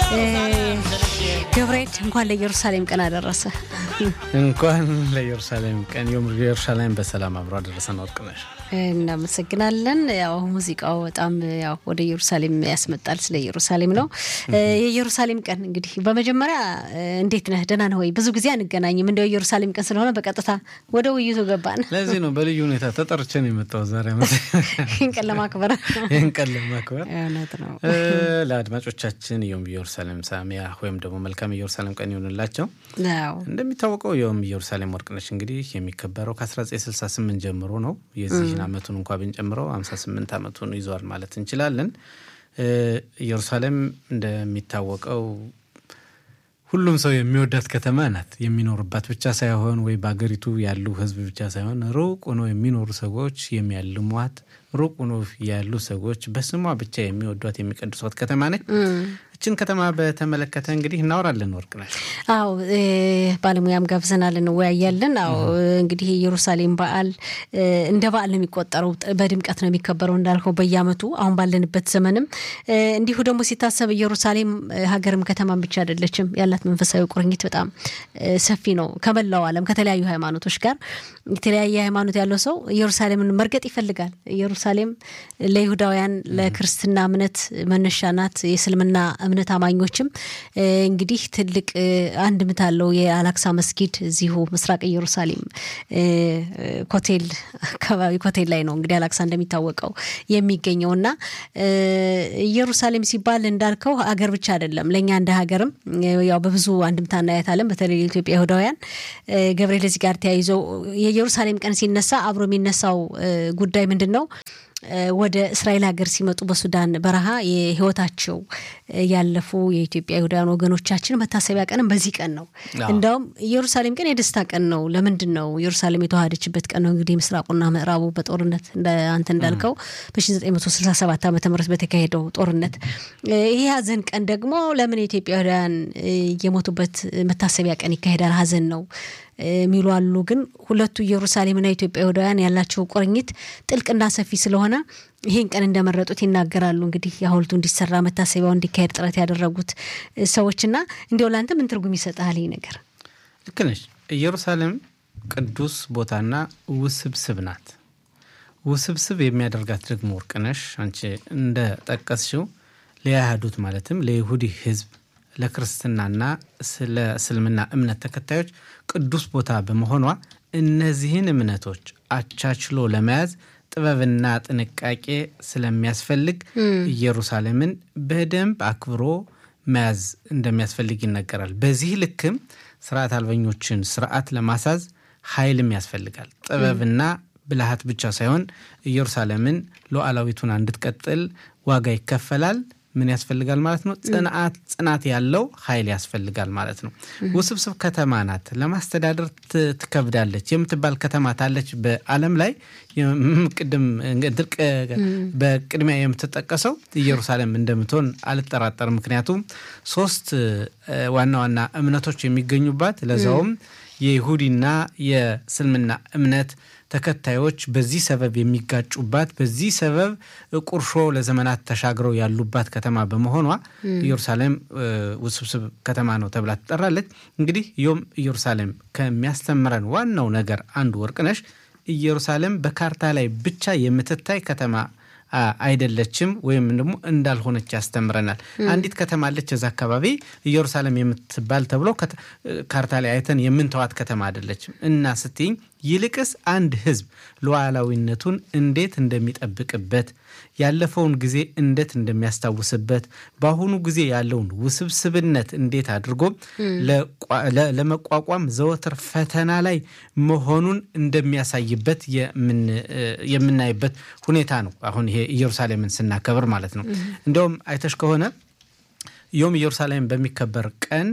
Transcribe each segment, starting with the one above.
ገብርኤል እንኳን ለኢየሩሳሌም ቀን አደረሰ። እንኳን ለኢየሩሳሌም ቀን ኢየሩሳሌም በሰላም አብሮ አደረሰን። ወርቅነሽ እናመሰግናለን። ያው ሙዚቃው በጣም ያው ወደ ኢየሩሳሌም ያስመጣል። ስለ ኢየሩሳሌም ነው። የኢየሩሳሌም ቀን እንግዲህ በመጀመሪያ እንዴት ነህ? ደህና ነህ ወይ? ብዙ ጊዜ አንገናኝም። እንደው ኢየሩሳሌም ቀን ስለሆነ በቀጥታ ወደ ውይይቱ ገባን። ለዚህ ነው በልዩ ሁኔታ ተጠርቼ ነው የመጣው ዛሬ ይህን ቀን ለማክበር ይህን ቀን ለማክበር እውነት ነው። ለአድማጮቻችን ዮም ኢየሩሳሌም ሳሚያ ወይም ደግሞ መልካም ኢየሩሳሌም ቀን ይሆንላቸው። አዎ እንደሚታወቀው ዮም ኢየሩሳሌም ወርቅነሽ እንግዲህ የሚከበረው ከ1968 ጀምሮ ነው። የዚህን ዓመቱን እንኳ ብንጨምረው 58 ዓመቱን ይዘዋል ማለት እንችላለን። ኢየሩሳሌም እንደሚታወቀው ሁሉም ሰው የሚወዳት ከተማ ናት። የሚኖርባት ብቻ ሳይሆን ወይ በአገሪቱ ያሉ ሕዝብ ብቻ ሳይሆን ሩቅ ሆኖ የሚኖሩ ሰዎች የሚያልሟት፣ ሩቅ ሆኖ ያሉ ሰዎች በስሟ ብቻ የሚወዷት የሚቀድሷት ከተማ ነች። እችን ከተማ በተመለከተ እንግዲህ እናወራለን ወርቅነሽ። አዎ ባለሙያም ጋብዘናል፣ እንወያያለን። አዎ እንግዲህ የኢየሩሳሌም በዓል እንደ በዓል ነው የሚቆጠረው፣ በድምቀት ነው የሚከበረው እንዳልከው በየዓመቱ አሁን ባለንበት ዘመንም እንዲሁ ደግሞ ሲታሰብ ኢየሩሳሌም ሀገርም ከተማም ብቻ አይደለችም። ያላት መንፈሳዊ ቁርኝት በጣም ሰፊ ነው። ከመላው ዓለም ከተለያዩ ሃይማኖቶች ጋር የተለያየ ሃይማኖት ያለው ሰው ኢየሩሳሌምን መርገጥ ይፈልጋል። ኢየሩሳሌም ለይሁዳውያን ለክርስትና እምነት መነሻ ናት። የእስልምና እምነት አማኞችም እንግዲህ ትልቅ አንድምታ አለው። የአላክሳ መስጊድ እዚሁ ምስራቅ ኢየሩሳሌም ኮቴል አካባቢ ኮቴል ላይ ነው እንግዲህ አላክሳ እንደሚታወቀው የሚገኘው እና ኢየሩሳሌም ሲባል እንዳልከው አገር ብቻ አይደለም ለእኛ እንደ ሀገርም ያው በብዙ አንድምታ እናያታለን። በተለይ የኢትዮጵያ ይሁዳውያን ገብርኤል እዚህ ጋር ተያይዘው የኢየሩሳሌም ቀን ሲነሳ አብሮ የሚነሳው ጉዳይ ምንድን ነው? ወደ እስራኤል ሀገር ሲመጡ በሱዳን በረሃ የህይወታቸው ያለፉ የኢትዮጵያ ይሁዳውያን ወገኖቻችን መታሰቢያ ቀንም በዚህ ቀን ነው። እንዳውም ኢየሩሳሌም ቀን የደስታ ቀን ነው። ለምንድን ነው? ኢየሩሳሌም የተዋሃደችበት ቀን ነው። እንግዲህ ምስራቁና ምዕራቡ በጦርነት አንተ እንዳልከው በ1967 ዓ ም በተካሄደው ጦርነት ይሄ ሀዘን ቀን ደግሞ ለምን የኢትዮጵያ ይሁዳውያን የሞቱበት መታሰቢያ ቀን ይካሄዳል? ሀዘን ነው የሚሉ አሉ። ግን ሁለቱ ኢየሩሳሌምና ኢትዮጵያ ይሁዳውያን ያላቸው ቁርኝት ጥልቅና ሰፊ ስለሆነ ይህን ቀን እንደመረጡት ይናገራሉ። እንግዲህ የሐውልቱ እንዲሰራ መታሰቢያው እንዲካሄድ ጥረት ያደረጉት ሰዎችና እንዲያው ለአንተ ምን ትርጉም ይሰጥሃል ይህ ነገር? ልክ ነሽ። ኢየሩሳሌም ቅዱስ ቦታና ውስብስብ ናት። ውስብስብ የሚያደርጋት ደግሞ ወርቅነሽ አንቺ እንደ ጠቀስሽው ለያህዱት ማለትም ለይሁዲ ህዝብ ለክርስትናና ስለ እስልምና እምነት ተከታዮች ቅዱስ ቦታ በመሆኗ እነዚህን እምነቶች አቻችሎ ለመያዝ ጥበብና ጥንቃቄ ስለሚያስፈልግ ኢየሩሳሌምን በደንብ አክብሮ መያዝ እንደሚያስፈልግ ይነገራል። በዚህ ልክም ስርዓት አልበኞችን ስርዓት ለማሳዝ ኃይልም ያስፈልጋል። ጥበብና ብልሃት ብቻ ሳይሆን ኢየሩሳሌምን ሉዓላዊቱን እንድትቀጥል ዋጋ ይከፈላል። ምን ያስፈልጋል ማለት ነው? ጽንዓት ጽናት ያለው ኃይል ያስፈልጋል ማለት ነው። ውስብስብ ከተማ ናት። ለማስተዳደር ትከብዳለች የምትባል ከተማ ታለች በዓለም ላይ ቅድም በቅድሚያ የምትጠቀሰው ኢየሩሳሌም እንደምትሆን አልጠራጠርም። ምክንያቱም ሶስት ዋና ዋና እምነቶች የሚገኙባት ለዛውም የይሁዲና የእስልምና እምነት ተከታዮች በዚህ ሰበብ የሚጋጩባት በዚህ ሰበብ ቁርሾ ለዘመናት ተሻግረው ያሉባት ከተማ በመሆኗ ኢየሩሳሌም ውስብስብ ከተማ ነው ተብላ ትጠራለች። እንግዲህ ዮም ኢየሩሳሌም ከሚያስተምረን ዋናው ነገር አንዱ ወርቅነሽ ኢየሩሳሌም በካርታ ላይ ብቻ የምትታይ ከተማ አይደለችም ወይም ደግሞ እንዳልሆነች ያስተምረናል። አንዲት ከተማ አለች እዛ አካባቢ ኢየሩሳሌም የምትባል ተብሎ ካርታ ላይ አይተን የምንተዋት ከተማ አይደለችም እና ስትይኝ ይልቅስ አንድ ሕዝብ ሉዓላዊነቱን እንዴት እንደሚጠብቅበት ያለፈውን ጊዜ እንዴት እንደሚያስታውስበት በአሁኑ ጊዜ ያለውን ውስብስብነት እንዴት አድርጎ ለመቋቋም ዘወትር ፈተና ላይ መሆኑን እንደሚያሳይበት የምናይበት ሁኔታ ነው። አሁን ይሄ ኢየሩሳሌምን ስናከብር ማለት ነው። እንዲያውም አይተሽ ከሆነ ዮም ኢየሩሳሌም በሚከበር ቀን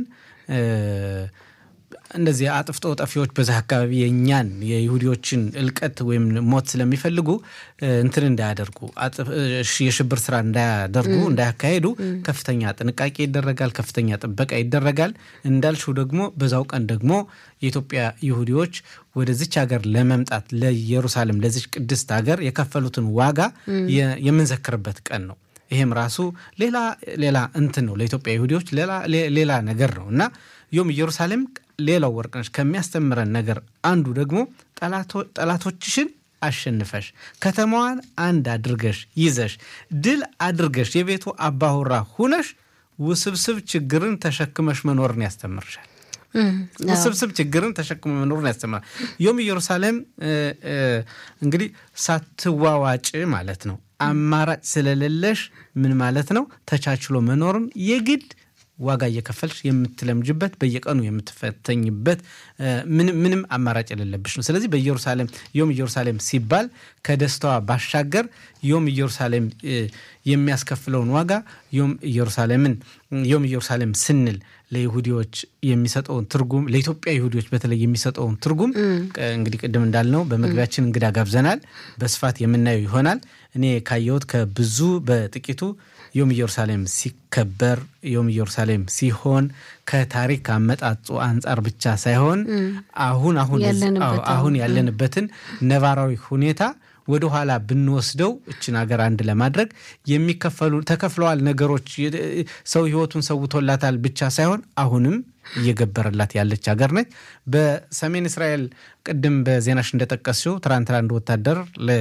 እንደዚህ አጥፍቶ ጠፊዎች በዛ አካባቢ የእኛን የይሁዲዎችን እልቀት ወይም ሞት ስለሚፈልጉ እንትን እንዳያደርጉ የሽብር ስራ እንዳያደርጉ እንዳያካሄዱ ከፍተኛ ጥንቃቄ ይደረጋል፣ ከፍተኛ ጥበቃ ይደረጋል። እንዳልሽው ደግሞ በዛው ቀን ደግሞ የኢትዮጵያ ይሁዲዎች ወደዚች ሀገር ለመምጣት ለኢየሩሳሌም ለዚች ቅድስት ሀገር የከፈሉትን ዋጋ የምንዘክርበት ቀን ነው። ይሄም ራሱ ሌላ ሌላ እንትን ነው ለኢትዮጵያ ይሁዲዎች ሌላ ነገር ነው እና ዮም ኢየሩሳሌም ሌላው ወርቅነሽ ከሚያስተምረን ነገር አንዱ ደግሞ ጠላቶችሽን አሸንፈሽ ከተማዋን አንድ አድርገሽ ይዘሽ ድል አድርገሽ የቤቱ አባሁራ ሁነሽ ውስብስብ ችግርን ተሸክመሽ መኖርን ያስተምርሻል። ውስብስብ ችግርን ተሸክመ መኖርን ያስተምራል። ዮም ኢየሩሳሌም እንግዲህ ሳትዋዋጭ ማለት ነው። አማራጭ ስለሌለሽ ምን ማለት ነው? ተቻችሎ መኖርን የግድ ዋጋ እየከፈልሽ የምትለምጅበት በየቀኑ የምትፈተኝበት ምንም አማራጭ የሌለብሽ ነው። ስለዚህ በኢየሩሳሌም ዮም ኢየሩሳሌም ሲባል ከደስታዋ ባሻገር ዮም ኢየሩሳሌም የሚያስከፍለውን ዋጋ ዮም ኢየሩሳሌምን ዮም ኢየሩሳሌም ስንል ለይሁዲዎች የሚሰጠውን ትርጉም ለኢትዮጵያ ይሁዲዎች በተለይ የሚሰጠውን ትርጉም እንግዲህ ቅድም እንዳልነው በመግቢያችን እንግዳ ጋብዘናል። በስፋት የምናየው ይሆናል። እኔ ካየሁት ከብዙ በጥቂቱ ዮም ኢየሩሳሌም ሲከበር ዮም ኢየሩሳሌም ሲሆን ከታሪክ አመጣጡ አንጻር ብቻ ሳይሆን አሁን አሁን ያለንበትን ነባራዊ ሁኔታ ወደ ኋላ ብንወስደው እችን ሀገር አንድ ለማድረግ የሚከፈሉ ተከፍለዋል ነገሮች ሰው ህይወቱን ሰውቶላታል ብቻ ሳይሆን አሁንም እየገበረላት ያለች ሀገር ነች። በሰሜን እስራኤል ቅድም በዜናሽ እንደጠቀስሽው ትናንትና አንድ ወታደር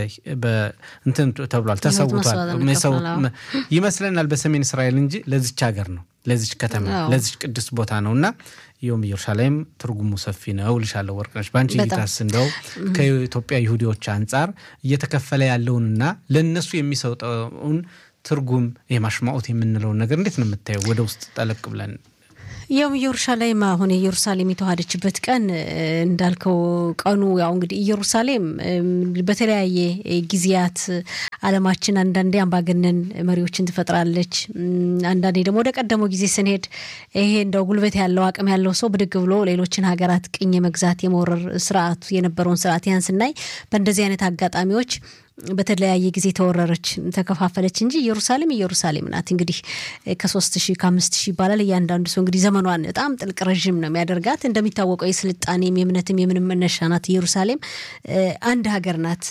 እንትን ተብሏል፣ ተሰውቷል ይመስለናል በሰሜን እስራኤል እንጂ ለዚች ሀገር ነው ለዚች ከተማ ለዚች ቅዱስ ቦታ ነው እና ዮም ኢየሩሳሌም ትርጉሙ ሰፊ ነው ልሻለሁ። ወርቅነሽ በአንቺ እይታስ እንደው ከኢትዮጵያ ይሁዲዎች አንጻር እየተከፈለ ያለውንና ለእነሱ የሚሰጠውን ትርጉም የማሽማኦት የምንለውን ነገር እንዴት ነው የምታየው? ወደ ውስጥ ጠለቅ ብለን ያው ኢየሩሳሌም አሁን ኢየሩሳሌም የተዋሃደችበት ቀን እንዳልከው ቀኑ ያው እንግዲህ ኢየሩሳሌም በተለያየ ጊዜያት ዓለማችን አንዳንዴ አምባገነን መሪዎችን ትፈጥራለች። አንዳንዴ ደግሞ ወደ ቀደመው ጊዜ ስንሄድ ይሄ እንደው ጉልበት ያለው አቅም ያለው ሰው ብድግ ብሎ ሌሎችን ሀገራት ቅኝ የመግዛት የመውረር ስርዓቱ የነበረውን ስርዓት ያን ስናይ በእንደዚህ አይነት አጋጣሚዎች በተለያየ ጊዜ ተወረረች፣ ተከፋፈለች እንጂ ኢየሩሳሌም ኢየሩሳሌም ናት። እንግዲህ ከሶስት ሺህ ከአምስት ሺህ ይባላል። እያንዳንዱ ሰው እንግዲህ ዘመኗን በጣም ጥልቅ ረዥም ነው የሚያደርጋት። እንደሚታወቀው የስልጣኔም የእምነትም የምንም መነሻ ናት ኢየሩሳሌም። አንድ ሀገር ናት።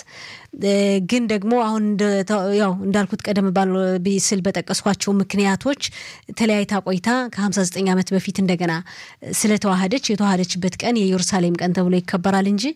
ግን ደግሞ አሁን ያው እንዳልኩት ቀደም ባል ስል በጠቀስኳቸው ምክንያቶች ተለያይታ ቆይታ ከ59 ዓመት በፊት እንደገና ስለተዋሃደች የተዋሃደችበት ቀን የኢየሩሳሌም ቀን ተብሎ ይከበራል እንጂ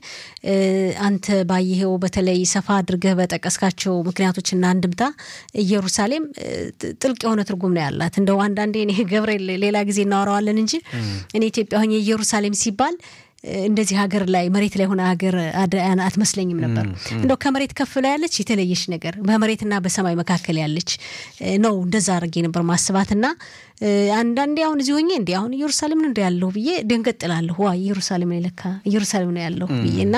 አንተ ባየኸው በተለይ ሰፋ አድርገህ በጠቀስካቸው ምክንያቶችና አንድምታ ኢየሩሳሌም ጥልቅ የሆነ ትርጉም ነው ያላት። እንደው አንዳንዴ እኔ ገብርኤል ሌላ ጊዜ እናወራዋለን እንጂ እኔ ኢትዮጵያ ሆኜ ኢየሩሳሌም ሲባል እንደዚህ ሀገር ላይ መሬት ላይ ሆነ ሀገር አትመስለኝም ነበር። እንደው ከመሬት ከፍ ላይ ያለች የተለየች ነገር በመሬትና በሰማይ መካከል ያለች ነው። እንደዛ አድርጌ ነበር ማስባትና አንዳንዴ አሁን እዚህ ሆኜ እንዲ አሁን ኢየሩሳሌም ነው እንደ ያለሁ ብዬ ደንገጥላለሁ። ዋ ኢየሩሳሌም ነው ለካ ኢየሩሳሌም ነው ያለሁ ብዬ እና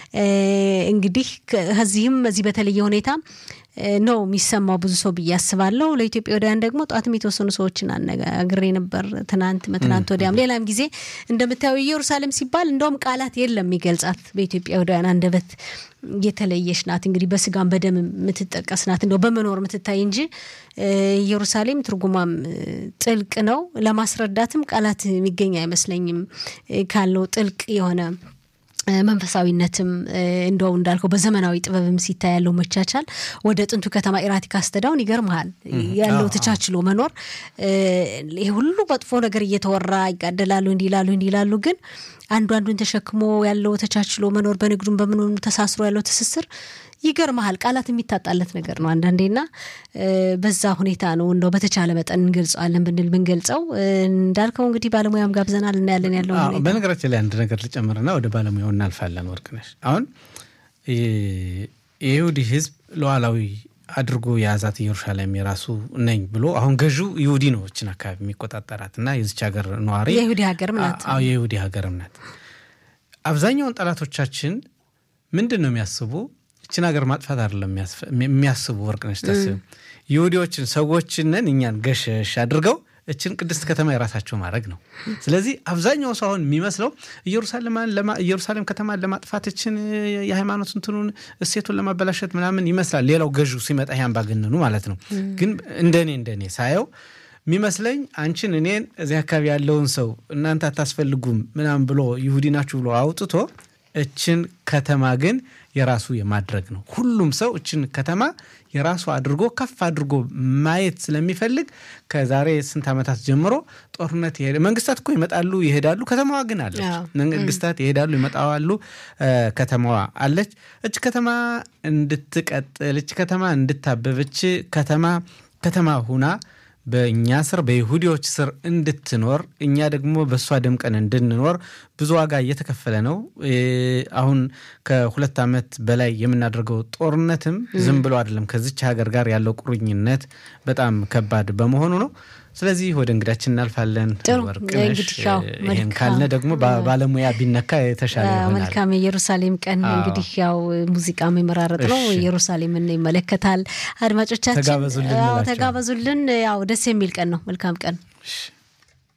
እንግዲህ ከዚህም እዚህ በተለየ ሁኔታ ነው የሚሰማው ብዙ ሰው ብዬ አስባለሁ። ለኢትዮጵያውያን ደግሞ ጠዋትም የተወሰኑ ሰዎችን አነጋግሬ ነበር፣ ትናንት መትናንት ወዲያም ሌላም ጊዜ እንደምታየው ኢየሩሳሌም ሲባል እንደውም ቃላት የለም የሚገልጻት በኢትዮጵያውያን አንደበት የተለየች ናት። እንግዲህ በስጋም በደም የምትጠቀስ ናት፣ እንደው በመኖር የምትታይ እንጂ ኢየሩሳሌም ትርጉሟም ጥልቅ ነው። ለማስረዳትም ቃላት የሚገኝ አይመስለኝም ካለው ጥልቅ የሆነ መንፈሳዊነትም እንደው እንዳልከው በዘመናዊ ጥበብም ሲታይ ያለው መቻቻል ወደ ጥንቱ ከተማ ኢራቲካ አስተዳውን ይገርመሃል ያለው ተቻችሎ መኖር። ይሄ ሁሉ መጥፎ ነገር እየተወራ ይጋደላሉ፣ እንዲላሉ እንዲላሉ ግን አንዱ አንዱን ተሸክሞ ያለው ተቻችሎ መኖር በንግዱም በምኑ ተሳስሮ ያለው ትስስር ይገርመሃል። ቃላት የሚታጣለት ነገር ነው አንዳንዴና በዛ ሁኔታ ነው እንደው በተቻለ መጠን እንገልጸዋለን ብንል ብንገልጸው እንዳልከው እንግዲህ ባለሙያም ጋብዘናል እናያለን ያለው በነገራችን ላይ አንድ ነገር ልጨምርና ወደ ባለሙያው እናልፋለን። ወርቅነሽ አሁን የይሁዲ ሕዝብ ሉዓላዊ አድርጎ የያዛት ኢየሩሳሌም የራሱ ነኝ ብሎ አሁን ገዢው ይሁዲ ነው እችን አካባቢ የሚቆጣጠራት እና የዚች ሀገር ነዋሪ የይሁዲ ሀገርም ናት። የይሁዲ ሀገርም ናት። አብዛኛውን ጠላቶቻችን ምንድን ነው የሚያስቡ እችን ሀገር ማጥፋት አይደለም የሚያስቡ ወርቅነሽ ታስብ ይሁዲዎችን ሰዎችንን እኛን ገሸሽ አድርገው እችን ቅድስት ከተማ የራሳቸው ማድረግ ነው። ስለዚህ አብዛኛው ሰው አሁን የሚመስለው ኢየሩሳሌም ከተማን ለማጥፋት እችን የሃይማኖት እንትኑን እሴቱን ለማበላሸት ምናምን ይመስላል። ሌላው ገዢው ሲመጣ ይሄ አምባገነኑ ማለት ነው። ግን እንደኔ እንደኔ ሳየው የሚመስለኝ አንቺን እኔን እዚህ አካባቢ ያለውን ሰው እናንተ አታስፈልጉም ምናምን ብሎ ይሁዲ ናችሁ ብሎ አውጥቶ እችን ከተማ ግን የራሱ የማድረግ ነው። ሁሉም ሰው እችን ከተማ የራሱ አድርጎ ከፍ አድርጎ ማየት ስለሚፈልግ ከዛሬ ስንት ዓመታት ጀምሮ ጦርነት ይሄ መንግስታት እኮ ይመጣሉ ይሄዳሉ፣ ከተማዋ ግን አለች። መንግስታት ይሄዳሉ ይመጣዋሉ፣ ከተማዋ አለች። እች ከተማ እንድትቀጥል እች ከተማ እንድታበብ እች ከተማ ከተማ ሁና በእኛ ስር በይሁዲዎች ስር እንድትኖር እኛ ደግሞ በእሷ ደምቀን እንድንኖር ብዙ ዋጋ እየተከፈለ ነው። አሁን ከሁለት ዓመት በላይ የምናደርገው ጦርነትም ዝም ብሎ አይደለም። ከዚች ሀገር ጋር ያለው ቁርኝነት በጣም ከባድ በመሆኑ ነው። ስለዚህ ወደ እንግዳችን እናልፋለን። ወርቅነሽ ይህን ካልነ ደግሞ ባለሙያ ቢነካ የተሻለ ይሆናል። መልካም የኢየሩሳሌም ቀን እንግዲህ ያው ሙዚቃም የመራረጥ ነው። ኢየሩሳሌምን ይመለከታል። አድማጮቻችን ተጋበዙልን። ያው ደስ የሚል ቀን ነው። መልካም ቀን